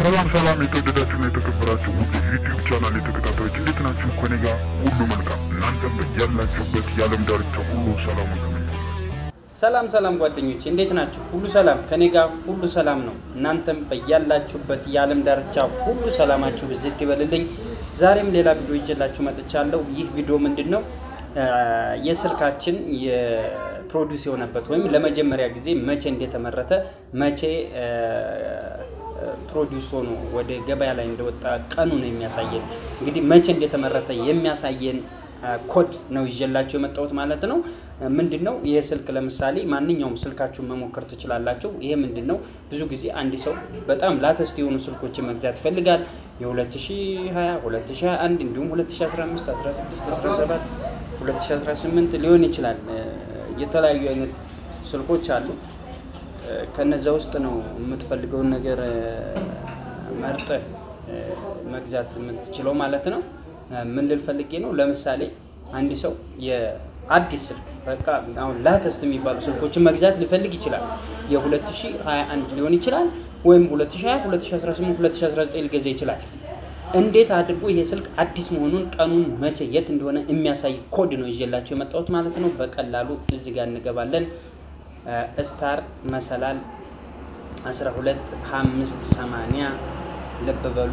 ሰላም ሰላም፣ የተወደዳችሁና የተከበራችሁ ውድ ዩቲዩብ ቻናል የተከታታዮች እንዴት ናችሁ? ከኔ ጋር ሁሉ መልካም፣ እናንተም ያላችሁበት የዓለም ዳርቻ ሁሉ ሰላም ነው። ሰላም ሰላም ጓደኞቼ እንዴት ናችሁ? ሁሉ ሰላም ከኔ ጋር ሁሉ ሰላም ነው። እናንተም በያላችሁበት የዓለም ዳርቻ ሁሉ ሰላማችሁ ብዝት ይበልልኝ። ዛሬም ሌላ ቪዲዮ ይዤላችሁ መጥቻለሁ። ይህ ቪዲዮ ምንድን ነው? የስልካችን የፕሮዲውስ የሆነበት ወይም ለመጀመሪያ ጊዜ መቼ እንደተመረተ መቼ ፕሮዲውስ ሆኖ ወደ ገበያ ላይ እንደወጣ ቀኑ ነው የሚያሳየን። እንግዲህ መቼ እንደተመረተ የሚያሳየን ኮድ ነው ይዤላችሁ የመጣሁት ማለት ነው። ምንድን ነው ይህ ስልክ? ለምሳሌ ማንኛውም ስልካችሁን መሞከር ትችላላችሁ። ይሄ ምንድን ነው? ብዙ ጊዜ አንድ ሰው በጣም ላተስት የሆኑ ስልኮችን መግዛት ይፈልጋል። የ2020፣ 2021 እንዲሁም 2015፣ 16፣ 17፣ 2018 ሊሆን ይችላል። የተለያዩ አይነት ስልኮች አሉ። ከነዛ ውስጥ ነው የምትፈልገውን ነገር መርጠህ መግዛት የምትችለው ማለት ነው። ምን ልል ፈልጌ ነው? ለምሳሌ አንድ ሰው የአዲስ ስልክ በቃ አሁን ላተስት የሚባሉ ስልኮችን መግዛት ሊፈልግ ይችላል። የ2021 ሊሆን ይችላል ወይም 2020፣ 2018፣ 2019 ሊገዛ ይችላል። እንዴት አድርጎ ይሄ ስልክ አዲስ መሆኑን ቀኑን፣ መቼ፣ የት እንደሆነ የሚያሳይ ኮድ ነው ይዤላቸው የመጣሁት ማለት ነው። በቀላሉ እዚህ ጋር እንገባለን። ስታር መሰላል 12 5 80 ልብ በሉ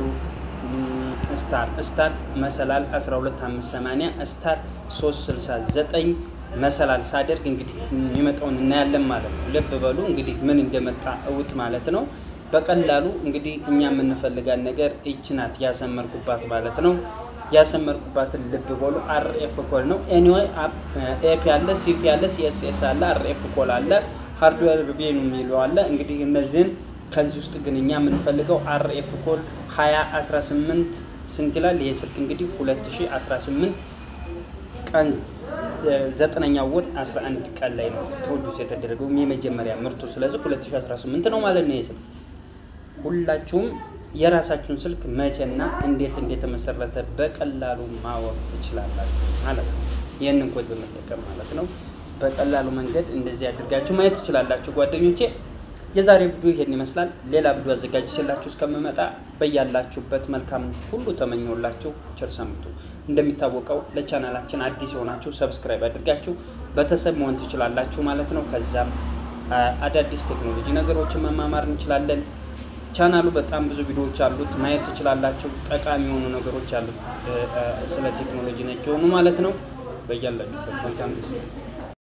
ስታር ስታር መሰላል 12 5 80 ስታር 369 መሰላል ሳደርግ እንግዲህ የሚመጣውን እናያለን ማለት ነው። ልብ በሉ እንግዲህ ምን እንደመጣ እውጥ ማለት ነው። በቀላሉ እንግዲህ እኛ የምንፈልጋት ነገር ይች ናት ያሰመርኩባት ማለት ነው። ያሰመርኩባትን ልብ በሉ አርኤፍ ኮል ነው። ኤኒዌይ ኤፒ አለ፣ ሲፒ አለ፣ ሲኤስኤስ አለ፣ አርኤፍ ኮል አለ፣ ሃርድዌር ሪቪው የሚለው አለ። እንግዲህ እነዚህን ከዚህ ውስጥ ግን እኛ የምንፈልገው አርኤፍ ኮል 2018 ስንት ይላል? ይህ ስልክ እንግዲህ 2018 ቀን ዘጠነኛ ወር 11 ቀን ላይ ነው ፕሮዲውስ የተደረገው የመጀመሪያ ምርቱ። ስለዚህ 2018 ነው ማለት ነው ይህ ስልክ። ሁላችሁም የራሳችሁን ስልክ መቼና እንዴት እንደተመሰረተ በቀላሉ ማወቅ ትችላላችሁ ማለት ነው። ይህንን ኮድ በመጠቀም ማለት ነው። በቀላሉ መንገድ እንደዚህ አድርጋችሁ ማየት ትችላላችሁ ጓደኞቼ። የዛሬ ቪዲዮ ይሄን ይመስላል። ሌላ ቪዲዮ አዘጋጅቼላችሁ እስከምመጣ በያላችሁበት መልካም ሁሉ ተመኘውላችሁ። ቸር ሰንብቱ። እንደሚታወቀው ለቻናላችን አዲስ የሆናችሁ ሰብስክራይብ አድርጋችሁ ቤተሰብ መሆን ትችላላችሁ ማለት ነው። ከዛም አዳዲስ ቴክኖሎጂ ነገሮችን መማማር እንችላለን። ቻናሉ በጣም ብዙ ቪዲዮዎች አሉት፣ ማየት ትችላላችሁ። ጠቃሚ የሆኑ ነገሮች አሉት፣ ስለ ቴክኖሎጂ ነክ የሆኑ ማለት ነው። በያላችሁበት መልካም ጊዜ